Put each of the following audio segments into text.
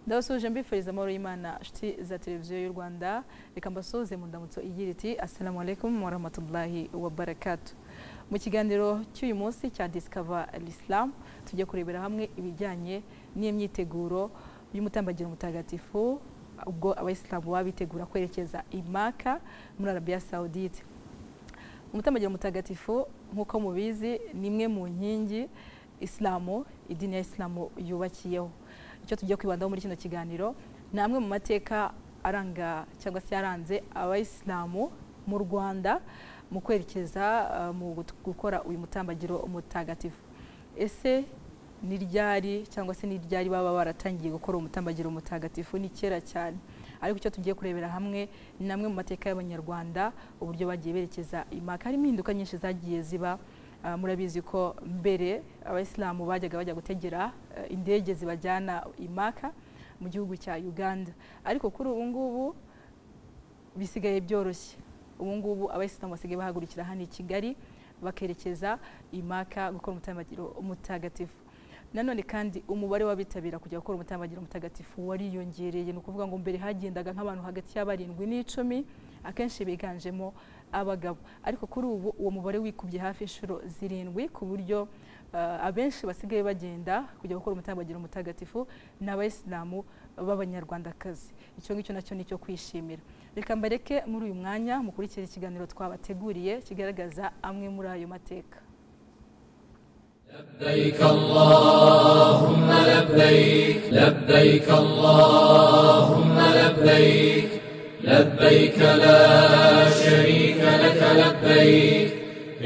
ndabasuje mbifuriza amahoro y'imana nshuti za televiziyo y'u rwanda reka mbasuhuze mu ndamutso igira iti assalamu alaikum warahmatullahi wabarakatu mu kiganiro cy'uyu munsi cya disikava l'islam tujya kurebera hamwe ibijyanye n'imyiteguro y'umutambagiro mutagatifu ubwo abayisilamu baba bitegura kwerekeza i maka muri arabiya sawudite umutambagiro mutagatifu nk'uko mubizi ni imwe mu nkingi isilamu idini ya isilamu yubakiyeho icyo tujya kwibandaho muri kino kiganiro ni amwe mu mateka aranga cyangwa se yaranze abayisilamu mu rwanda mu kwerekeza mu gukora uyu mutambagiro mutagatifu ese ni ryari cyangwa se ni ryari baba baratangiye gukora umutambagiro mutagatifu ni kera cyane ariko icyo tugiye kurebera hamwe ni amwe mu mateka y'abanyarwanda uburyo bagiye berekeza imaka harimo impinduka nyinshi zagiye ziba murabizi ko mbere abayisilamu bajyaga bajya gutegera indege zibajyana imaka mu gihugu cya uganda ariko kuri ubu ngubu bisigaye byoroshye ubu ngubu abayisilamu basigaye bahagurukira hano i kigali bakerekeza imaka gukora umutambagiro mutagatifu nanone kandi umubare w'abitabira kujya gukora umutambagiro mutagatifu wariyongereye ni ukuvuga ngo mbere hagendaga nk'abantu hagati ya barindwi n'icumi akenshi biganjemo abagabo ariko kuri ubu uwo mubare wikubye hafi inshuro zirindwi ku buryo abenshi basigaye bagenda kujya gukora umutambagiro mutagatifu ni abayisilamu b'abanyarwandakazi icyo ngicyo nacyo ni icyo kwishimira reka mbareke muri uyu mwanya mukurikire ikiganiro twabateguriye kigaragaza amwe muri ayo mateka لبيك اللهم لبيك لبيك اللهم لبيك لبيك لا شريك لك لبيك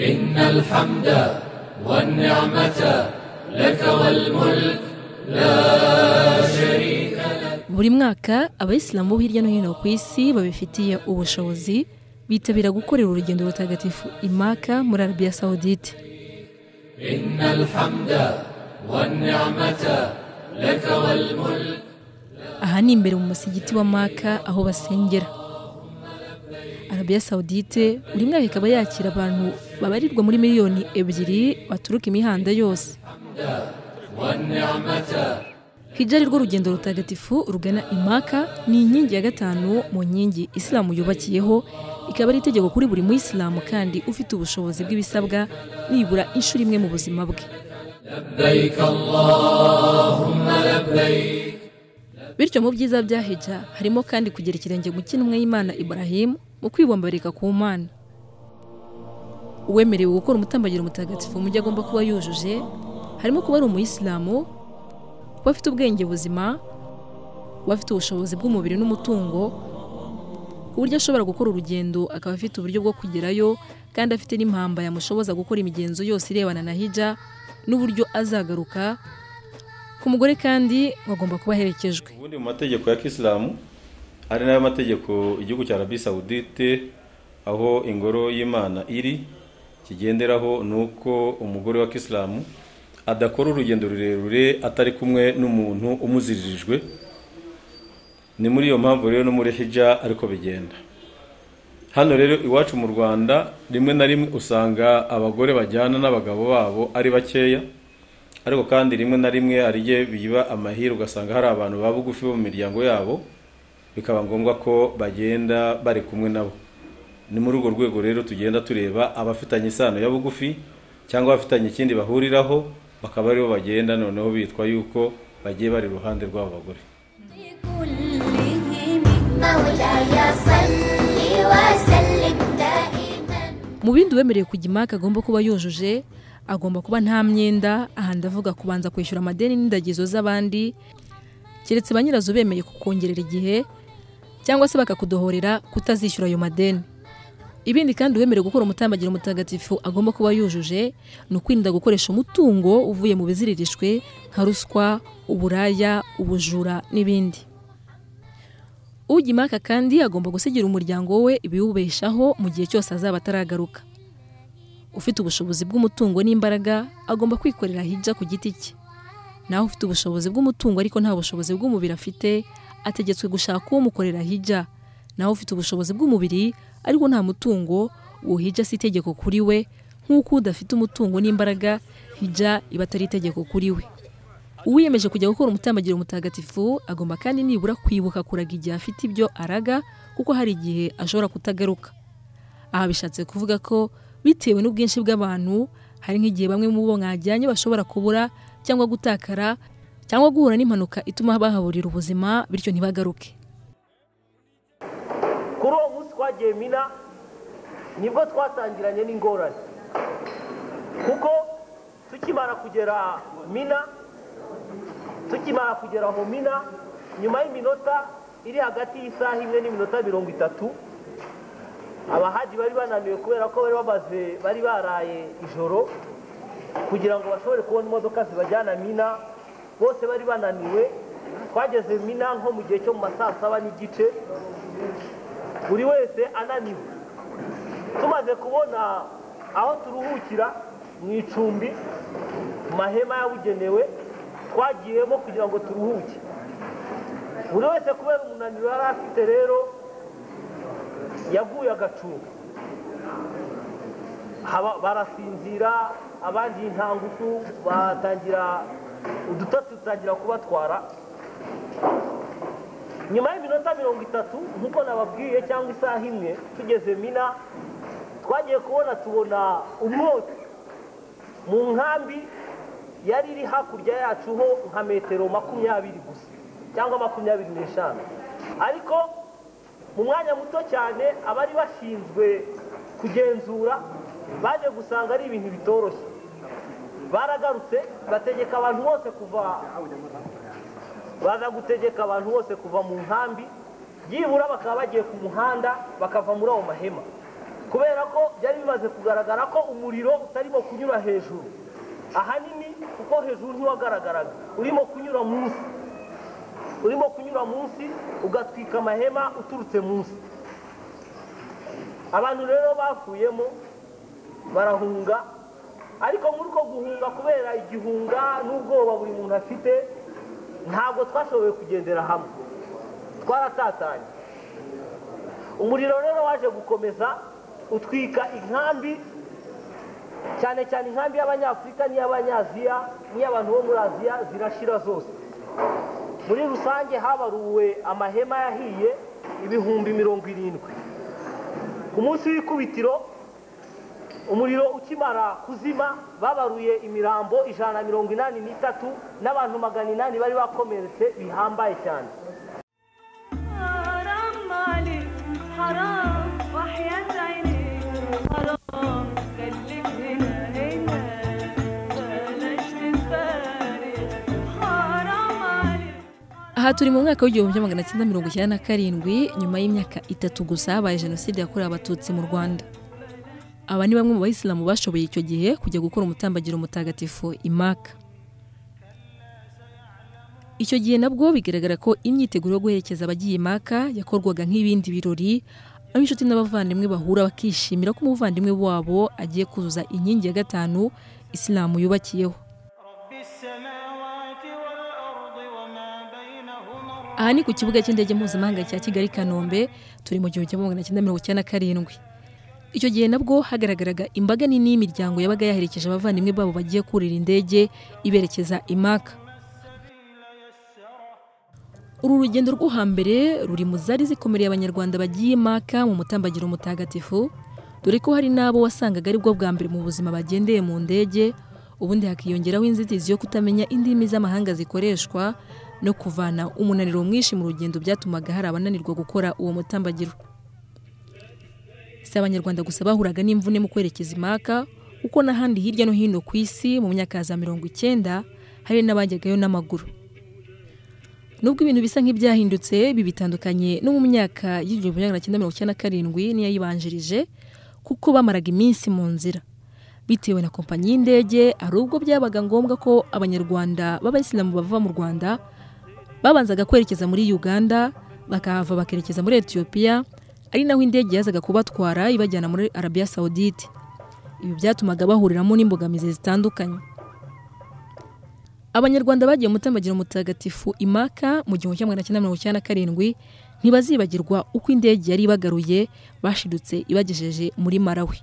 إن الحمد والنعمة لك والملك لا شريك لك buri mwaka abayisilamu bo hirya no hino ku isi babifitiye ubushobozi bitabira gukorera urugendo rutagatifu imaka muri arabiya sawudite إن الحمد والنعمة لك والملك aha ni imbere mu musigiti wa maka aho basengera arabiya sawudite buri mwaka ikaba yakira abantu babarirwa muri miliyoni ebyiri baturuka imihanda yose والنعمة hijya ari rwo rugendo rutagatifu rugana imaka ni inkingi ya gatanu mu nkingi isilamu yubakiyeho ikaba ari itegeko kuri buri muyisilamu kandi ufite ubushobozi bw'ibisabwa nibura inshuro imwe mu buzima bwe لبيك اللهم لبيك bityo mu byiza bya hijja harimo kandi kugira ikirenge mu kinumwe y'imana iburahimu mu kwibombarika ku mana uwemerewe gukora umutambagiro mutagatifu mu byo agomba kuba yujuje harimo kuba ari umuyisilamu kuba afite ubwenge buzima kuba afite ubushobozi bw'umubiri n'umutungo ku buryo ashobora gukora urugendo akaba afite uburyo bwo kugerayo kandi afite n'impamba yamushoboza gukora imigenzo yose irebana na hijja n'uburyo azagaruka ku mugore kandi bagomba kuba aherekejwe ubundi mu mategeko ya kisilamu ari nayo mategeko igihugu cya arabi sawudite aho ingoro y'imana iri kigenderaho ni uko umugore wa kisilamu adakora urugendo rurerure atari kumwe n'umuntu umuziririjwe ni muri iyo mpamvu rero no muri hijja ariko bigenda hano rero iwacu mu rwanda rimwe na rimwe usanga abagore bajyana n'abagabo babo ari bakeya ariko kandi rimwe na rimwe hari igihe biba amahirwe ugasanga hari abantu baba bugufi bo mu miryango yabo bikaba ngombwa ko bagenda bari kumwe nabo ni muri urwo rwego rero tugenda tureba abafitanye isano ya bugufi cyangwa abafitanye ikindi bahuriraho bakaba aribo bagenda noneho bitwa yuko bagiye bari iruhande rw'abo bagore كلهم مولاي صل وسلم دائما mu bindi uwemerewe kujya imaka agomba kuba yujuje agomba kuba nta myenda aha ndavuga kubanza kwishyura amadeni n'indagizo z'abandi keretse ba nyirazo bemeye kukongerera igihe cyangwa se bakakudohorera kutazishyura ayo madeni ibindi kandi uwemerewe gukora umutambagiro mutagatifu agomba kuba yujuje ni ukwirinda gukoresha umutungo uvuye mu biziririshwe nka ruswa uburaya ubujura n'ibindi ujya imaka kandi agomba gusigira umuryango we ibiwubeshaho mu gihe cyose azaba ataragaruka ufite ubushobozi bw'umutungo n'imbaraga agomba kwikorera hijja ku giti cye naho ufite ubushobozi bw'umutungo ariko nta bushobozi bw'umubiri afite ategetswe gushaka uwumukorera hijja naho ufite ubushobozi bw'umubiri ariko nta mutungo uwo hijja si itegeko kuri we nk'uko udafite umutungo n'imbaraga hijja iba atari itegeko kuri we uwiyemeje kujya gukora umutambagiro mutagatifu agomba kandi nibura kwibuka kuraga igihe afite ibyo araga kuko hari igihe ashobora kutagaruka aha bishatse kuvuga ko bitewe n'ubwinshi bw'abantu hari nk'igihe bamwe mu bo mwajyanye bashobora kubura cyangwa gutakara cyangwa guhura n'impanuka ituma bahaburira ubuzima bityo ntibagaruke kuri uwo munsi twagiye mina nibwo twatangiranye n'ingorane kuko tukimara kugera mina tukimara kugera mu mina nyuma y'iminota iri hagati y'isaha imwe n'iminota mirongo itatu abahaji bari bananiwe kubera ko bari bamaze bari baraye ijoro kugira ngo bashobore kubona imodoka zibajyana mina bose bari bananiwe twageze mina nko mu gihe cyo mu ma saa saba n'igice buri wese ananiwe tumaze kubona aho turuhukira mu icumbi mu mahema yabugenewe twagiyemo kugira ngo turuhuke buri wese kubera umunaniro yari afite rero yaguye agacumu Haba- barasinzira abandi intangutu batangira udutotsi dutangira kubatwara nyuma y'iminota mirongo itatu nk'uko nababwiye cyangwa isaha imwe tugeze mina twagiye kubona tubona umwotsi mu nkambi yari iri hakurya yacu ho nka metero makumyabiri gusa cyangwa makumyabiri n'eshanu ariko mu mwanya muto cyane abari bashinzwe kugenzura baje gusanga ari ibintu bitoroshye baragarutse bategeka abantu bose kuva baza gutegeka abantu bose kuva mu nkambi byibura bakaba bagiye ku muhanda bakava muri ayo mahema kubera ko byari bimaze kugaragara ko umuriro utarimo kunyura hejuru ahanini kuko hejuru ntiwagaragaraga urimo kunyura munsi urimo kunyura munsi ugatwika amahema uturutse munsi abantu rero bavuyemo barahunga ariko muri uko guhunga kubera igihunga n'ubwoba buri muntu afite ntabwo twashoboye kugendera hamwe twaratatanye umuriro rero waje gukomeza utwika inkambi cyane cyane inkambi y'abanyafurika n'iy'abanyaziya n'iy'abantu bo muri aziya zirashira zose muri rusange habaruwe amahema yahiye ibihumbi mirongo irindwi ku munsi w'ikubitiro umuriro ukimara kuzima babaruye imirambo ijana na mirongo inani n'itatu n'abantu magana inani bari bakomeretse bihambaye cyane حرام عليك حرام وحياة عينيك حرام خليك هنا هنا بلاش تتفارق حرام عليك aha turi mu mwaka w'igihumbi kimwe magana cyenda mirongo icyenda na karindwi nyuma y'imyaka itatu gusa habaye jenoside yakorewe abatutsi mu rwanda aba ni bamwe mu bayisilamu bashoboye icyo gihe kujya gukora umutambagiro mutagatifu imaka icyo gihe nabwo bigaragara ko imyiteguro yo guherekeza abagiye imaka yakorwaga nk'ibindi birori aho inshuti n'abavandimwe bahura bakishimira ko umuvandimwe wabo agiye kuzuza inkingi ya gatanu isilamu yubakiyeho رب السماوات والأرض وما بينهما aha ni ku kibuga cy'indege mpuzamahanga cya kigali kanombe turi mu gihumbi kimwe magana cyenda mirongo icyenda na karindwi icyo gihe nabwo hagaragaraga imbaga nini y'imiryango yabaga yaherekeje abavandimwe babo bagiye kurira indege iberekeza imaka uru rugendo rwo hambere ruri mu zari zikomereye abanyarwanda bagiye imaka mu mutambagiro mutagatifu dore ko hari n'abo wasangaga aribwo bwa mbere mu buzima bagendeye mu ndege ubundi hakiyongeraho inzitizi yo kutamenya indimi z'amahanga zikoreshwa no kuvana umunaniro mwinshi mu rugendo byatumaga hari abananirwa gukora uwo mutambagiro si abanyarwanda gusa bahuraga n'imvune mu kwerekeza imaka kuko n'ahandi hirya no hino ku isi mu myaka ya za mirongo icyenda hari n'abajyagayo n'amaguru nubwo ibintu bisa nk'ibyahindutse bibitandukanye no mu myaka y'igihumbi kimwe magana cyenda mirongo icyenda na karindwi n'iyayibanjirije kuko bamaraga iminsi mu nzira bitewe na kompanyi y'indege hari ubwo byabaga ngombwa ko abanyarwanda b'abayisilamu bava mu rwanda babanzaga kwerekeza muri uganda bakahava bakerekeza muri etiyopiya ari naho indege yazaga kubatwara ibajyana muri arabiya sawudite ibi byatumaga bahuriramo n'imbogamizi zitandukanye abanyarwanda bagiye mu mutambagiro mutagatifu imaka mu gihumbi kimwe magana cyenda mirongo icyenda na karindwi ntibazibagirwa uko indege yari ibagaruye bashidutse ibagejeje muri malawi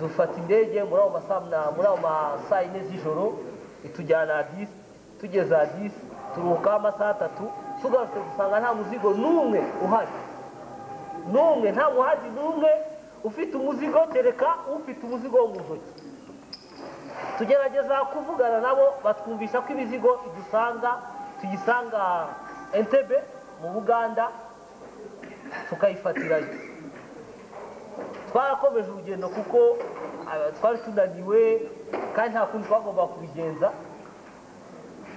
dufata indege muri ayo ma saa muri ayo ma saa yine z'ijoro itujyana disi tugeze disi turuhukaho amasaha atatu tugarutse dusanga nta muzigo n'umwe uhari n'umwe nta muhazi n'umwe ufite umuzigo kereka ufite umuzigo wo mu ntoki tugerageza kuvugana nabo batwumvisha ko imizigo idusanga tuyisanga entebe mu buganda tukayifatirayo twarakomeje urugendo kuko ah, twari tunaniwe kandi nta kundi twagomba kubigenza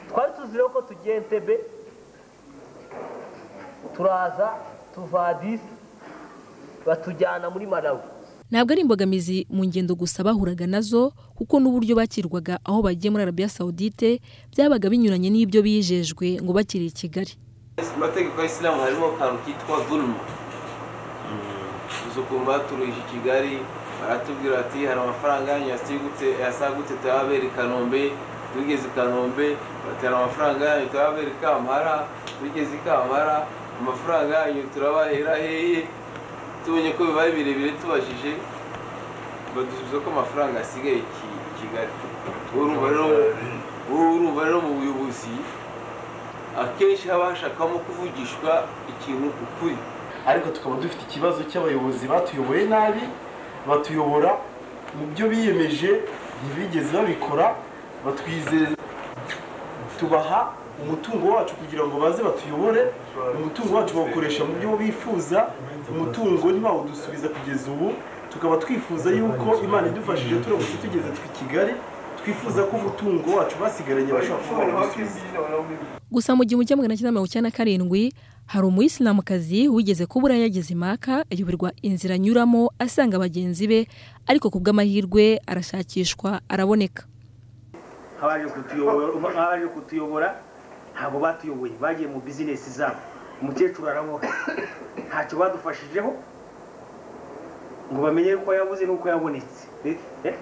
twari tuzireho ko tugiye entebe turaza tuva disi batujyana muri malawi ntabwo ari imbogamizi mu ngendo gusa bahuraga nazo kuko n'uburyo bakirwaga aho bagiye muri arabiya sawudite byabaga binyuranye n'ibyo bijejwe ngo bakiri i kigali mu mategeko y'isilamu harimo akantu kitwa gurumu uzi ukuntu baturuje i kigali baratubwira bati hari amafaranga yanyu yasigutse yasagutse turababera i kanombe tugeze i kanombe batera amafaranga yanyu turababera i kampara tugeze i kampara amafaranga yanyu turabahera hehe tubonye ko bibaye birebire tubajije badusubiza ko amafaranga asigaye i kigali Ubu urumva rero- ubu urumva rero mu buyobozi akenshi haba hashakamo kuvugishwa ikintu ukuri ariko tukaba dufite ikibazo cy'abayobozi batuyoboye nabi batuyobora mu byo biyemeje ntibigeze babikora batwizeza tubaha umutungo wacu kugira ngo baze batuyobore umutungo wacu bawukoresha mu byo bifuza umutungo ntibawudusubiza kugeza ubu tukaba twifuza yuko imana idufashije turamutse tugeze twi kigali twifuza ko umutungo wacu basigaranye bashobora kuba barawusubiza gusa mu gihumbi kimwe magana cyenda mirongo icyenda na karindwi hari umuyisilamukazi wigeze kubura yageze imaka ayoberwa inzira anyuramo asanga bagenzi be ariko ku bw'amahirwe arashakishwa araboneka nk'abaje kutuyobora nk'abaje kutuyobora ntabwo batuyoboye bagiye mu bizinesi zabo umukecuru araboha ntacyo badufashijeho ngo bamenye ko yabuze n'uko yabonetse Eh?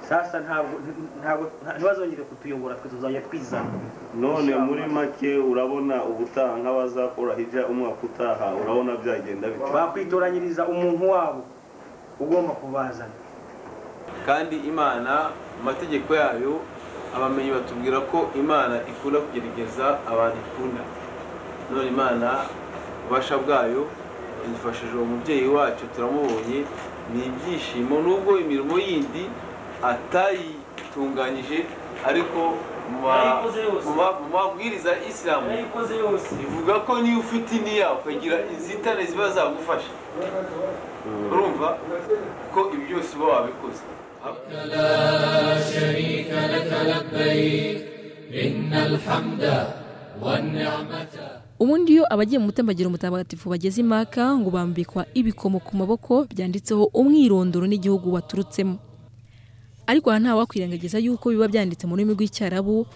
sasa ntabwo ntabwo ntibazongere kutuyobora twe tuzajya twizana none muri make urabona ubutaha nk'abazakora hirya umwaka utaha urabona byagenda bite bakwitoranyiriza umuntu wabo ugomba kubazana kandi imana amategeko yayo abamenyi batubwira ko imana ikunda kugerageza abantu ikunda none imana ububasha bwayo yadufashije uwo mubyeyi wacu turamubonye ni ibyishimo nubwo imirimo yindi atayitunganyije ariko mu ma- Yayikoze yose. mu ma- mu mabwiriza ya isilamu ivuga ko niyo ufite iniya ukagira inzitane ziba zagufasha urumva ko ibyo byose uba wabikoze لا شريك لك لبيك إن الحمد والنعمة ubundi iyo abagiye mu mutambagiro mutagatifu bageze imaka ngo bambikwa ibikomo ku maboko byanditseho umwirondoro n'igihugu waturutsemo ariko aha ntawakwirengagiza yuko biba byanditse mu rurimi rw'icyarabu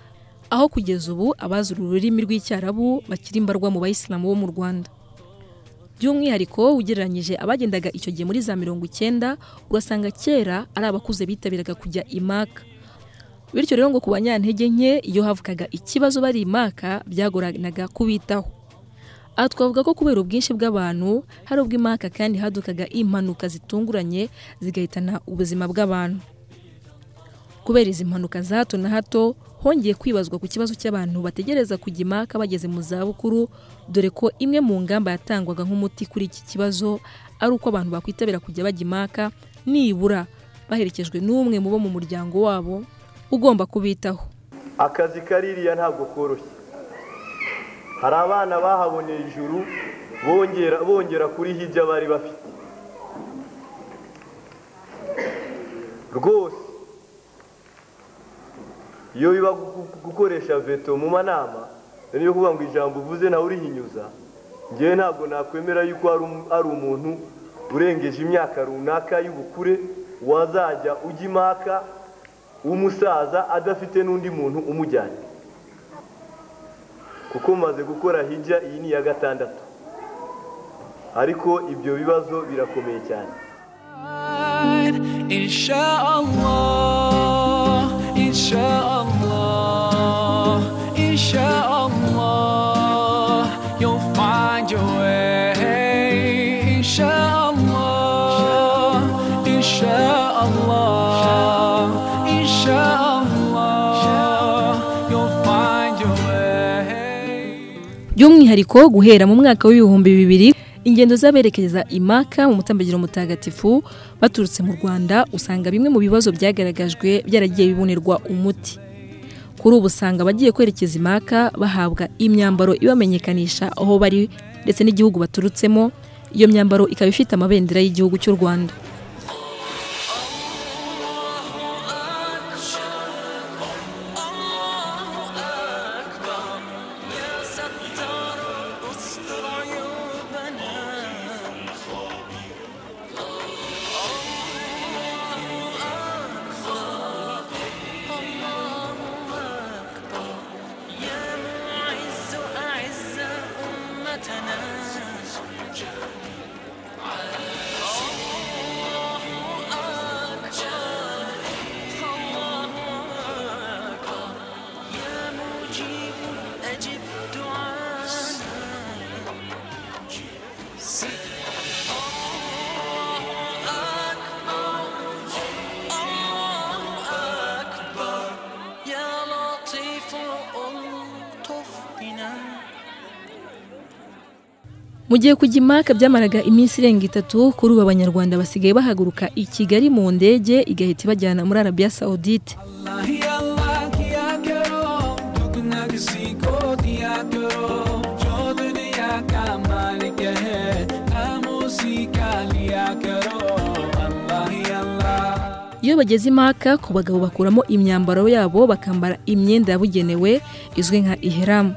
aho kugeza ubu abazi uru rurimi rw'icyarabu bakiri imbarwa mu bayisilamu bo mu rwanda by'umwihariko ugereranyije abagendaga icyo gihe muri za mirongo icyenda urasanga kera ari abakuze bitabiraga kujya imaka bityo rero ngo ku banyantege nke iyo havukaga ikibazo bari imaka byagoranaga kubitaho aha twavuga ko kubera ubwinshi bw'abantu hari ubw'imaka kandi hadukaga impanuka zitunguranye zigahitana ubuzima bw'abantu kubera izi mpanuka za hato na hato hongeye kwibazwa ku kibazo cy'abantu bategereza kujya imaka bageze mu zabukuru dore ko imwe mu ngamba yatangwaga nk'umuti kuri iki kibazo ari uko abantu bakwitabira kujya bajya imaka nibura baherekejwe n'umwe mu bo mu muryango wabo ugomba kubitaho akazi kaririya ntabwo koroshye hari abana bahaboneye ijuru bongera bongera kuri hirya bari bafite rwose iyo biba gu- gukoresha veto mu manama niyo kuvuga ngo ijambo uvuze nawe urihinyuza ngewe ntabwo nakwemera yuko hari um- hari umuntu urengeje imyaka runaka y'ubukure wazajya ujya imaka w'umusaza adafite n'undi muntu umujyanye kuko maze gukora hijya iyi ni iya gatandatu ariko ibyo bibazo birakomeye cyane إن شاء الله إن شاء الله إن شاء الله You'll find your way إن شاء الله إن شاء الله إن شاء الله by'umwihariko guhera mu mwaka w'ibihumbi bibiri ingendo z'aberekeza imaka mu mutambagiro mutagatifu baturutse mu rwanda usanga bimwe mu bibazo byagaragajwe byaragiye bibonerwa umuti kuri ubu usanga abagiye kwerekeza imaka bahabwa imyambaro ibamenyekanisha aho bari ndetse n'igihugu baturutsemo iyo myambaro ikaba ifite amabendera y'igihugu cy'u rwanda mu gihe kujya imaka byamaraga iminsi irenga itatu kuri ubu abanyarwanda basigaye bahaguruka i kigali mu ndege igahita ibajyana muri arabiya sawudite iyo bageze imaka ku bagabo bakuramo imyambaro yabo bakambara imyenda yabugenewe izwi nka iheramu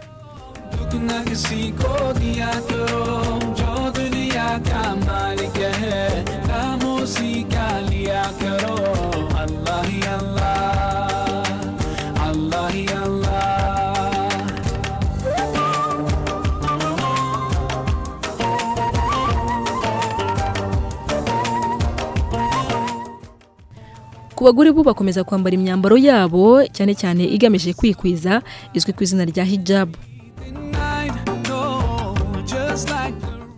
ku bagore bo bakomeza kwambara imyambaro yabo cyane cyane igamije kwikwiza izwi ku izina rya hijabu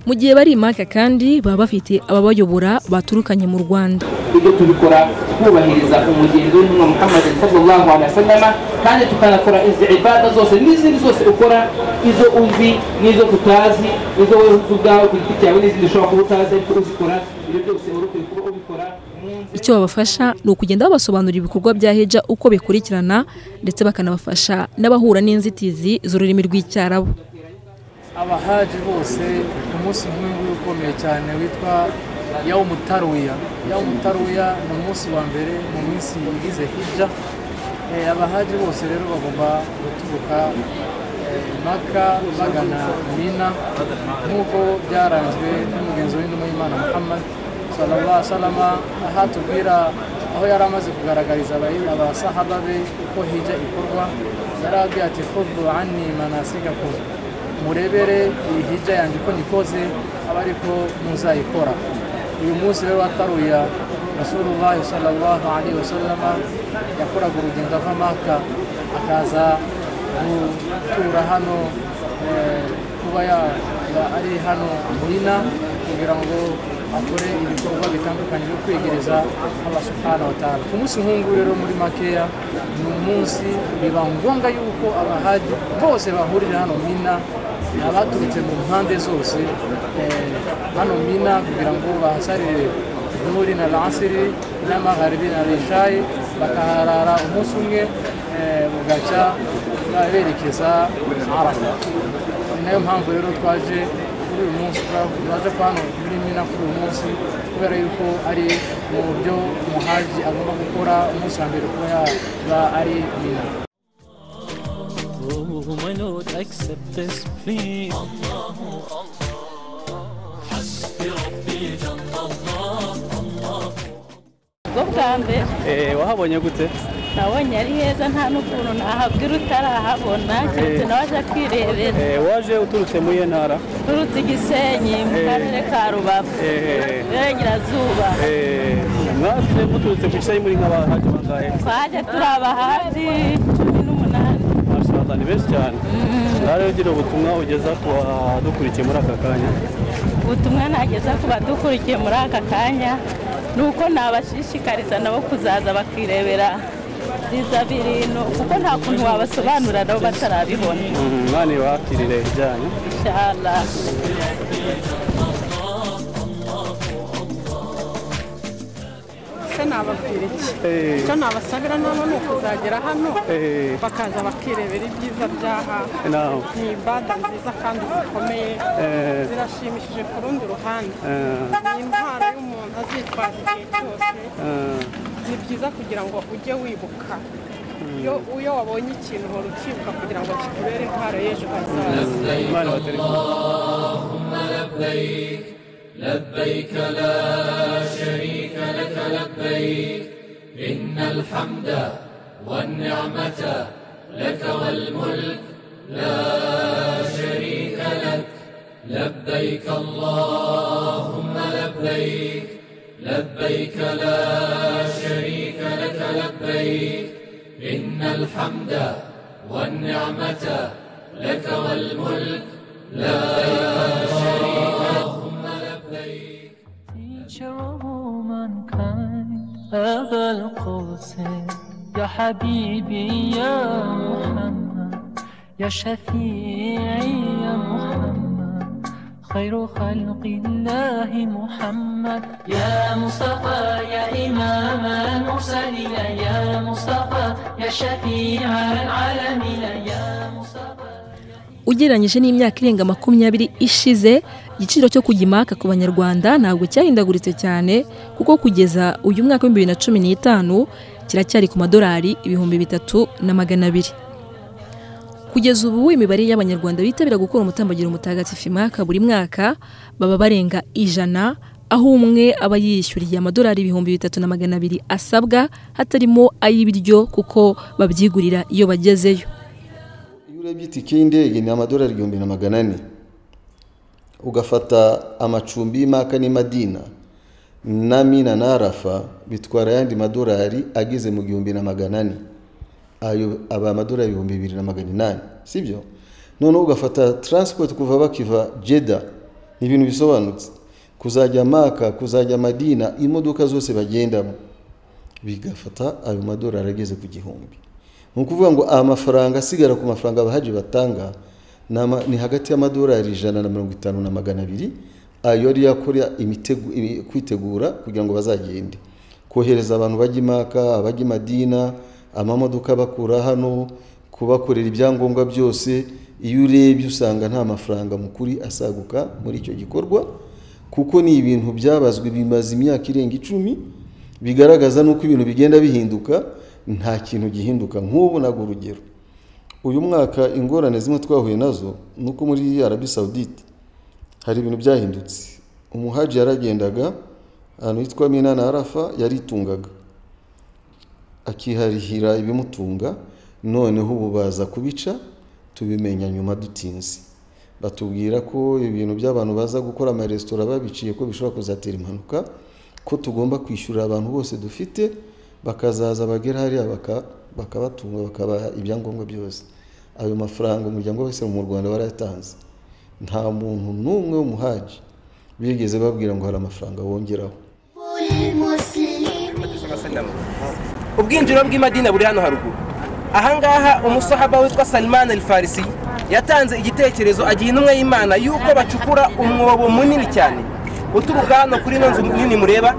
mu gihe bari imaka kandi baba bafite ababayobora baturukanye mu rwanda ibyo tubikora twubahiriza umugendo w'intumwa muhammad sallallahu alaihi wasallam kandi tukanakora izi ibada zose n'izindi zose ukora izo uzi n'izo tutazi izo wowe uzi ubwawe ku giti cyawe n'izindi ushobora kuba utazi ariko uzikora ibyo byose wari ukwiye kuba ubikora icyo babafasha ni ukugenda babasobanurira ibikorwa bya heja uko bikurikirana ndetse bakanabafasha n'abahura n'inzitizi z'ururimi rw'icyarabu abahaji bose umunsi umwe nguyu ukomeye cyane witwa yawumutaruya yawumutaruya ni umunsi wa mbere mu minsi igize hijya abahaji bose rero bagomba guturuka maka bagana mina nk'uko byaranzwe n'umugenzi w'intumwa y'imana muhammad sallallahu alaihi wasallam aha tubwira aho yari amaze kugaragariza abasahaba be uko hijya ikorwa yari abwiye ati fudu ani manasigakuru murebere iyi hijya yanjye uko nikoze aba ariko muzayikora uyu munsi rero wataruya rasulullah sallallahu alaihi wasallam yakoraga urugendo ava maka akaza gutura hano kuba ari hano murina kugira ngo akore ibikorwa bitandukanye byo kwegereza abasukana batanu ku munsi nk'ubu rero muri makeya ni umunsi biba ngombwa yuko abahaji bose bahurira hano mina abaturutse mu mpande zose hano mina kugira ngo bahasarire nuri na lansiri n'amaharibi na rishayi bakaharara umunsi umwe bugacya berekeza arafa ni nayo mpamvu rero twaje kuri uyu munsi twaje hano muri mina kuri uyu munsi kubera yuko ari mu buryo umuhaji agomba gukora umunsi wa mbere kuba yaba ari mina Oh, I don't accept this, please. Allah, Allah, hasbi Rabbi Allah, Allah. bwo bwa mbere wahabonye gute nabonye ari heza nta n'ukuntu nahabwira utarahabona keretse nawe aje kwirebera Eh, waje uturutse mu iye ntara turutse igisenyi mu Eh. karere ka rubavu Eh. iburengerazuba Eh, mwaje muturutse ku gisenyi muri nk'abahaji bangahe twaje turi abahazi cumi n'umunani mashallah ni benshi cyane ngaho ugira ubutumwa ugeza ku badukurikiye muri aka kanya ubutumwa nageza ku badukurikiye muri aka kanya ni uko nabashishikariza nabo kuzaza bakirebera byiza bintu kuko nta kuntu wabasobanurira nabo batarabibona imana ibakirire ibyanyu inshallah se nababwira iki Eh. icyo nabasabira nabo ni ukuzagera hano Eh. bakaza bakirebera ibyiza byaha Naho. ni ibada nziza kandi zikomeye Eh. zirashimishije ku rundi ruhande Eh. ni intwaro y'umuntu azitwaza igihe cyose Eh, ni byiza kugira ngo ujye wibuka iyo iyo wabonye ikintu uhora ukibuka kugira ngo kikubere intwaro y'ejo hazaza imana ibatere اللهم لبيك لبيك لا شريك لك لبيك إن الحمد والنعمة لك والملك لا شريك لك لبيك اللهم لبيك لبيك لا شريك لك لبيك إن الحمد والنعمة لك والملك لا شريك اللهم لبيك جواب من كان أبا القوسين يا حبيبي يا محمد يا شفيعي يا محمد خير خلق الله محمد يا مصطفى يا إمام المرسلين يا مصطفى يا شفيع العالمين يا مصطفى ugereranyije n'imyaka irenga makumyabiri ishize igiciro cyo kujya imaka ku banyarwanda ntabwo cyahindaguritse cyane kuko kugeza uyu mwaka w'ibihumbi bibiri na cumi n'itanu kiracyari ku madolari ibihumbi bitatu na magana abiri kugeza ubu imibare y'abanyarwanda bitabira gukora umutambagiro mutagatifu imaka buri mwaka baba barenga ijana aho umwe aba yiyishyuriye amadolari ibihumbi bitatu na magana abiri asabwa hatarimo ay'ibiryo kuko babyigurira iyo bagezeyo iyo urebye itike y'indege ni amadolari igihumbi na magana ane ugafata amacumbi y'imaka n'imadina na mina na arafa bitwara ayandi madolari ageze mu gihumbi na magana ane ayo aba amadolari ibihumbi bibiri na magana inani sibyo noneho ugafata taransipoti kuva bakiva jeda ni ibintu bisobanutse kuzajya maka kuzajya madina imodoka zose bagendamo bigafata ayo madolari ageze ku gihumbi ni ukuvuga ngo amafaranga asigara ku mafaranga abahaji batanga ni ama- ni hagati y'amadolari ijana na mirongo itanu na magana abiri ayo yari yakora imitego- imi- kwitegura kugira ngo bazagende kohereza abantu bajya imaka abajya i madina amamodoka bakura hano kubakorera ibyangombwa byose iyo urebye usanga nta mafaranga mukuri asaguka muri icyo gikorwa kuko ni ibintu byabazwe bimaze imyaka irenga icumi bigaragaza n'uko ibintu bigenda bihinduka nta kintu gihinduka nk'ubu nago urugero uyu mwaka ingorane zimwe twahuye nazo ni uko muri arabi sawudite hari ibintu byahindutse umuhaji yaragendaga ahantu hitwa mina na arafa yaritungaga akiharihira ibimutunga noneho ubu baza kubica tubimenya nyuma dutinze batubwira ko ibintu by'abantu baza gukora amaresitora babiciye ko bishobora kuzatera impanuka ko tugomba kwishyurira abantu bose dufite bakazaza bagera hariya baka- bakabatunga bakabaha ibyangombwa byose ayo mafaranga umuryango wese mu rwanda warayatanze nta muntu n'umwe w'umuhaji bigeze babwira ngo hari amafaranga wongeraho ubwinjiriro bw'imadina buri hano haruguru ahangaha umusahaba witwa salimani elifarisi yatanze igitekerezo agiha intumwa y'imana y'uko bacukura umwobo munini cyane uturuka hano kuri ino nzu nini mureba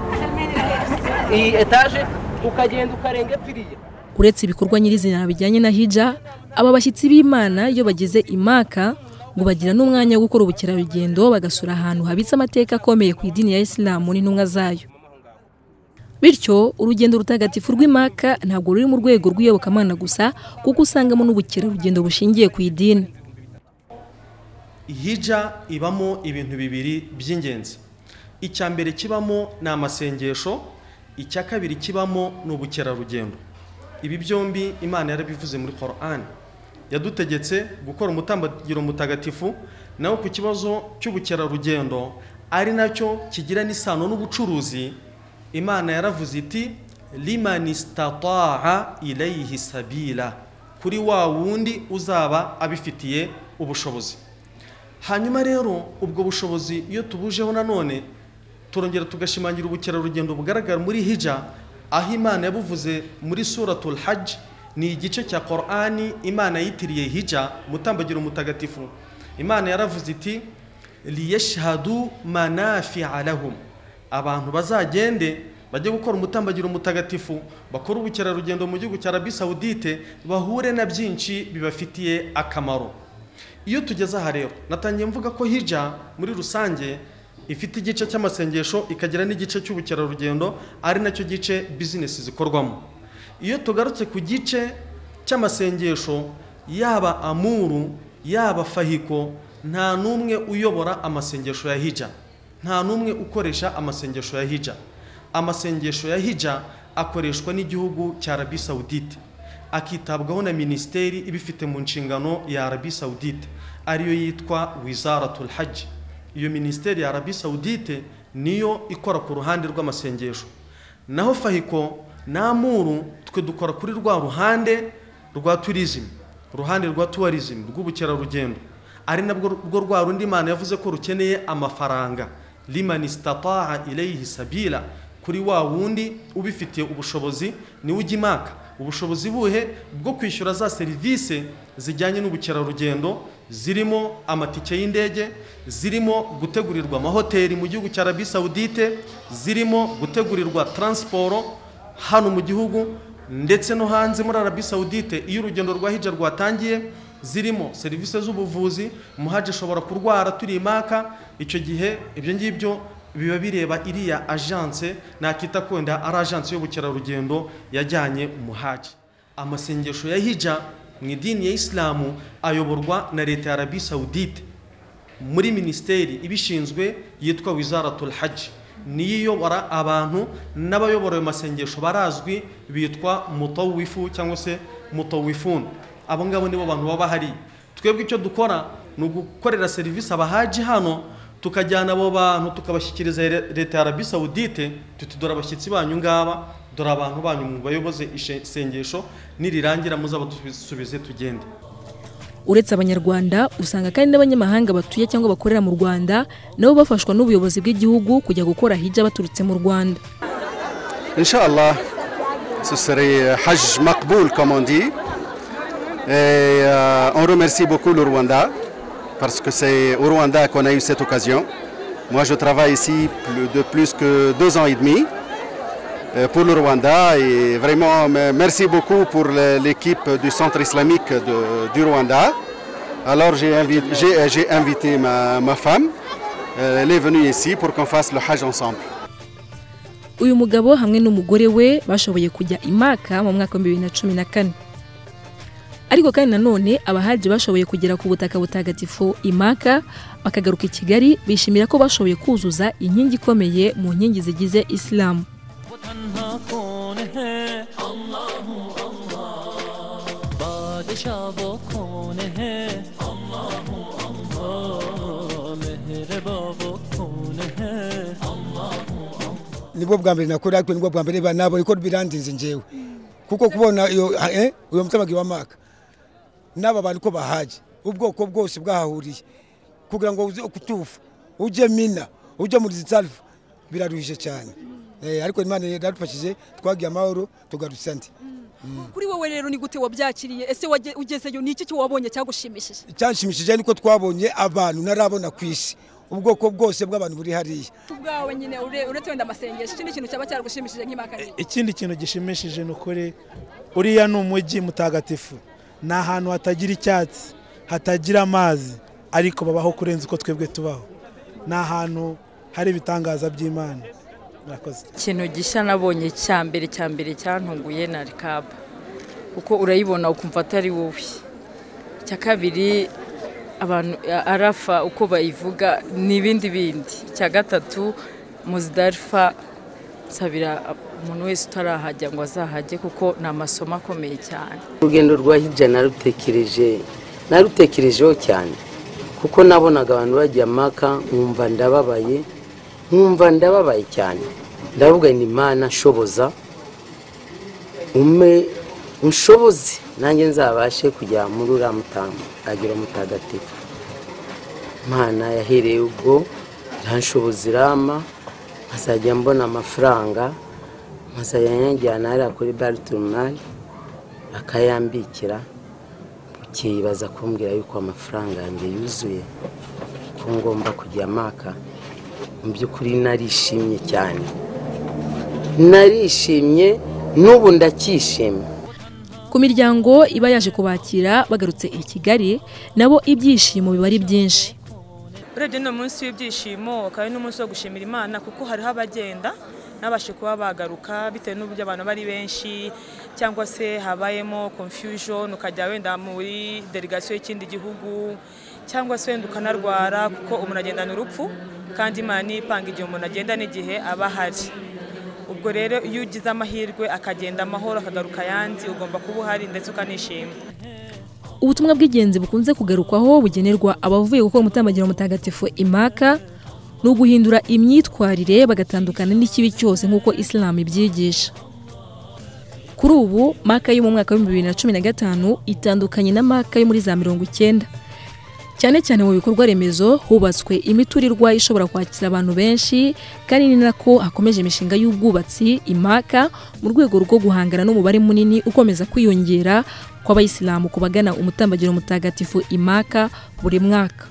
iyi etaje ukagenda ukarenga epfiriya uretse ibikorwa nyirizina bijyanye na hija aba bashyitsi b'imana iyo bageze imaka ngo bagira n'umwanya wo gukora ubukerarugendo bagasura ahantu habitse amateka akomeye ku idini ya isilamu n'intumwa zayo bityo urugendo rutagatifu rw'imaka ntabwo ruri mu rwego rw'iyobokamana gusa kuko usangamo n'ubukerarugendo bushingiye ku idini hija ibamo ibintu bibiri by'ingenzi icya mbere kibamo ni amasengesho icya kabiri kibamo ni ubukerarugendo ibi byombi imana yarabivuze muri koran yadutegetse gukora umutambagiro mutagatifu naho ku kibazo cy'ubukerarugendo ari nacyo kigira n'isano n'ubucuruzi imana yaravuze iti limani stataha ilayihi sabila kuri wa wundi uzaba abifitiye ubushobozi hanyuma rero ubwo bushobozi iyo tubujeho nanone turongera tugashimangira ubukerarugendo bugaragara muri hija aho imana yabuvuze muri suratul hajj ni igice cya korani imana yitiriye hija mutambagiro mutagatifu imana yaravuze iti liyashhadu manafia lahum abantu bazagende bajye gukora umutambagiro mutagatifu bakore ubukerarugendo mu gihugu cya arabi sawudite bahure na byinshi bibafitiye akamaro iyo tugeze aha rero natangiye mvuga ko hija muri rusange ifite igice cy'amasengesho ikagira n'igice cy'ubukerarugendo ari nacyo gice bizinesi zikorwamo iyo tugarutse ku gice cy'amasengesho yaba amuru yaba fahiko nta n'umwe uyobora amasengesho ya hija nta n'umwe ukoresha amasengesho ya hija amasengesho ya hija akoreshwa n'igihugu cya arabi sawudite akitabwaho na minisiteri ibifite mu nshingano ya arabi sawudite ariyo yitwa wizaratul haji iyo minisiteri ya arabi sawudite niyo ikora ku ruhande rw'amasengesho naho fahiko n'amuru twe dukora kuri rwa ruhande rwa turizimi uruhande rwa tuwarizimi rw'ubukerarugendo ari nabwo rwo rwa rundi imana yavuze ko rukeneye amafaranga limani sitataha ireyihi sabira kuri wa wundi ubifitiye ubushobozi niwe ujya imaka ubushobozi buhe bwo kwishyura za serivisi zijyanye n'ubukerarugendo zirimo amatike y'indege zirimo gutegurirwa amahoteli mu gihugu cya arabi sawudite zirimo gutegurirwa taransiporo hano mu gihugu ndetse no hanze muri arabi sawudite iyo urugendo rwa hija rwatangiye zirimo serivisi z'ubuvuzi umuhaji ashobora kurwara turi imaka icyo gihe ibyo ngibyo biba bireba iriya ajanse nakita kwenda ari ajanse y'ubukerarugendo yajyanye umuhaji amasengesho ya hija mu idini ya isilamu ayoborwa na leta ya arabi sawudite muri minisiteri ibishinzwe yitwa wizaratul haji niyo iyobora abantu n'abayobora ayo masengesho barazwi bitwa mutawifu cyangwa se mutawifuni abo ngabo nibo bantu baba bahari twebwe icyo dukora ni ugukorera serivisi abahaji hano tukajyana abo bantu tukabashyikiriza leta ya arabi sawudite tuti dore abashyitsi banyu ngaba dore abantu banyu mu bayoboze isengesho nirirangira muzabadusubize tugende uretse abanyarwanda usanga kandi n'abanyamahanga batuye cyangwa bakorera mu rwanda nabo bafashwa n'ubuyobozi bw'igihugu kujya gukora hijya baturutse mu rwanda إن شاء الله ce serait Hajj Makboul comme on dit. Et euh, on remercie beaucoup le Rwanda parce que c'est au Rwanda qu'on a eu cette occasion. Moi je travaille ici plus- de plus que deux ans et demi euh, pour le Rwanda et vraiment me- merci beaucoup pour le- l'équipe du centre islamique de- du Rwanda. Alors j'ai invité, j'ai- j'ai invité ma, ma femme, Euh, elle est venue ici pour qu'on fasse le Hajj ensemble. uyu mugabo hamwe n'umugore we bashoboye kujya imaka mu mwaka w'ibihumbi bibiri na cumi na kane ariko kandi nanone abahaji bashoboye kugera ku butaka butagatifu imaka bakagaruka i kigali bishimira ko bashoboye kuzuza inkingi ikomeye mu nkingi zigize isilamu تنها کون ہے اللہ اللہ بادشاہ وہ کون ہے اللہ اللہ مہربا وہ کون ہے nibwo bwa mbere nakora ariko nibwo bwa mbere banabo ariko birandize njyewe kuko kubona iyo eh, uyo mutamagiro w'amaka n'aba bantu ko bahaje ubwoko bwose bwahahuriye kugira ngo uze kutufa ujye mina ujye muri zitsalva biraruhije cyane eh, ariko imana yaradufashije twagiye amahoro tugarutse andi kuri wowe rero ni gute wabyakiriye ese wage- ugezeyo ni iki cyo wabonye cyagushimishije icyanshimishije niko twabonye abantu narabona ku isi ubwoko bwose bw'abantu buri hariya ubwawe nyine ure- uretse wenda amasengesho ikindi kintu cyaba cyagushimishije nk'imaka ni iki? ikindi kintu gishimishije ni ukuri uriya ni umujyi mutagatifu ni ahantu hatagira icyatsi hatagira amazi ariko babaho kurenza uko twebwe tubaho ni ahantu hari ibitangaza by'imana murakoze ikintu gishya nabonye cya mbere cya mbere cyantunguye na rikaba kuko urayibona ukumva atari wowe icya kabiri abantu arafa uko bayivuga ni ibindi bindi icya gatatu muzidarifa nsabira umuntu wese utarahajya ngo azahajye kuko ni amasomo akomeye cyane urugendo rwa hirya narutekereje narutekerejeho cyane kuko nabonaga abantu bajya maka nkumva ndababaye nkumva ndababaye cyane ndavuga ni imana nshoboza ume unshoboze nanjye nzabashe kujya muri uriya mutamu agira mutagatifu imana yahereye ubwo iranshoboza irama nkazajya mbona amafaranga nkazajya nyajyana hariya kuri baritumari bakayambikira bukibaza kumbwira yuko amafaranga yanjye yuzuye ko ngomba kujya maka mu by'ukuri narishimye cyane narishimye n'ubu ndacyishimye ku miryango iba yaje kubakira bagarutse i kigali nabo ibyishimo biba ari byinshi urebye ni umunsi w'ibyishimo akaba ari n'umunsi wo gushimira imana kuko hariho abagenda n'abashe kuba bagaruka bitewe n'uburyo abantu bari benshi cyangwa se habayemo confusion ukajya wenda muri delegasiyo y'ikindi gihugu cyangwa se wenda ukanarwara kuko umuntu agendana urupfu kandi imana niyo ipanga igihe umuntu agenda n'igihe aba ahari ubwo rero iyo ugize amahirwe akagenda amahoro akagaruka ayandi ugomba kuba uhari ndetse ukanishima ubutumwa bw'ingenzi bukunze kugarukwaho bugenerwa abavuye gukora umutambagiro mutagatifu imaka ni uguhindura imyitwarire bagatandukana n'ikibi cyose nk'uko isilamu ibyigisha kuri ubu maka yo mu mwaka w'ibihumbi bibiri na cumi na gatanu itandukanye na maka yo muri za mirongo icyenda cyane cyane mu bikorwa remezo hubatswe imiturirwa ishobora kwakira abantu benshi kandi ni nako hakomeje imishinga y'ubwubatsi imaka mu rwego rwo guhangana n'umubare munini ukomeza kwiyongera kw'abayisilamu ku bagana umutambagiro mutagatifu imaka buri mwaka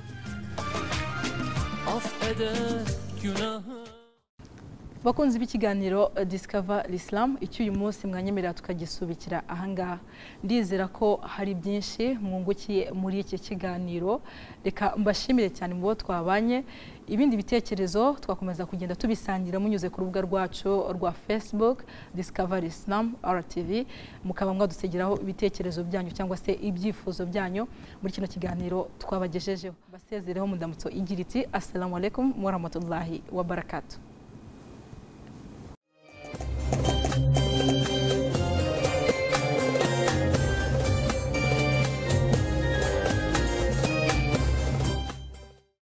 bakunzi b'ikiganiro disikava isilamu icyo uyu munsi mwanyemerera tukagisubikira ahangaha ndizera ko hari byinshi mwungukiye muri iki kiganiro reka mbashimire cyane mu bo twabanye ibindi bitekerezo twakomeza kugenda tubisangira munyuze ku rubuga rwacu rwa facebook disikava isilamu rtv mukaba mwadusegeraho ibitekerezo byanyu cyangwa se ibyifuzo byanyu muri kino kiganiro twabagejejeho basezereho mudamutso igira iti asalamu alaikum wa rahmatullahi wa barakatuh